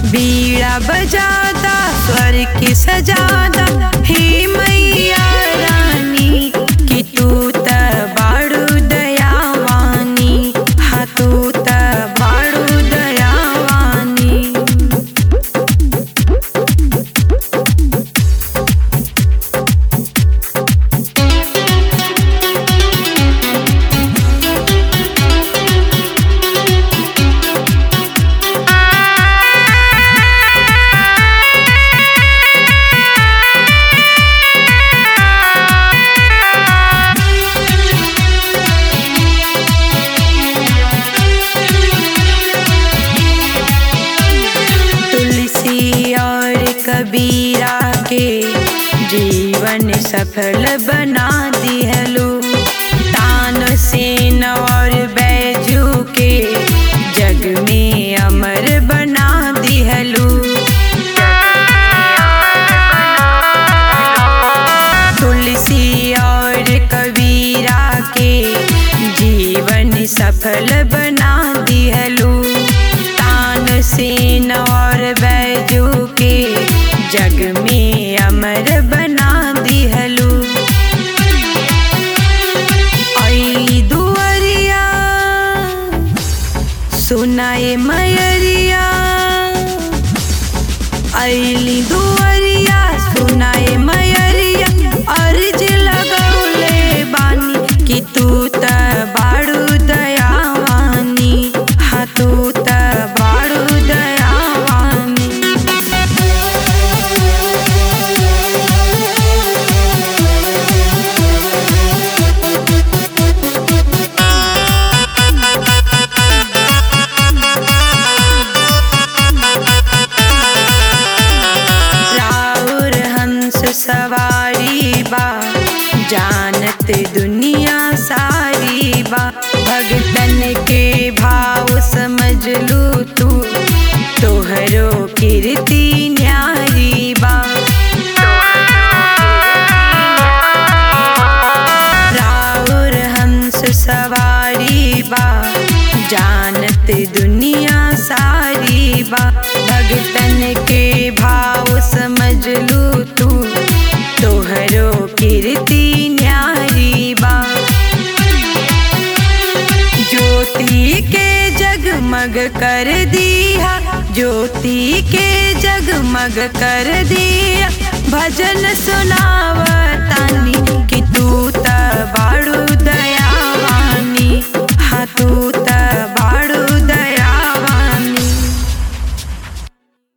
बीड़ा बजादा स्वर की सजादा हे मैया रानी कि तू त बाड़ू दयावानी हाँ तू त बाड़ू दयावानी तुलसी और कबीरा के जीवन सफल बना दिहलो तान सेन और बैजू के जग में अमर बना दिहलो तुलसी और कबीरा के जीवन सफल बना दिहलो तान सेन और बैजू के जग में अमर बना दिहलो आई दुअरिया सुनाए मयरिया ऐली दुअरिया सुनाए मयरिया अर्ज लगौले बानी कि तू त बाड़ू दयावानी हाँ तू त बाड़ू दयावानी राउर हंस सवारी बा जानत दुनिया सारी बा भगतन के भाव समझ लू तू तोहरो कीर्ति न्यारी बा राउर हंस सवारी बा जानत दुनिया सारी बा भगतन के भाव समझ लू तू तोहरो कीर्ति न्यारी बा ज्योति के जगमग कर दिया ज्योति के जगमग कर दिया भजन सुनावतानी कि तू त बाड़ू दयावानी हाँ तू त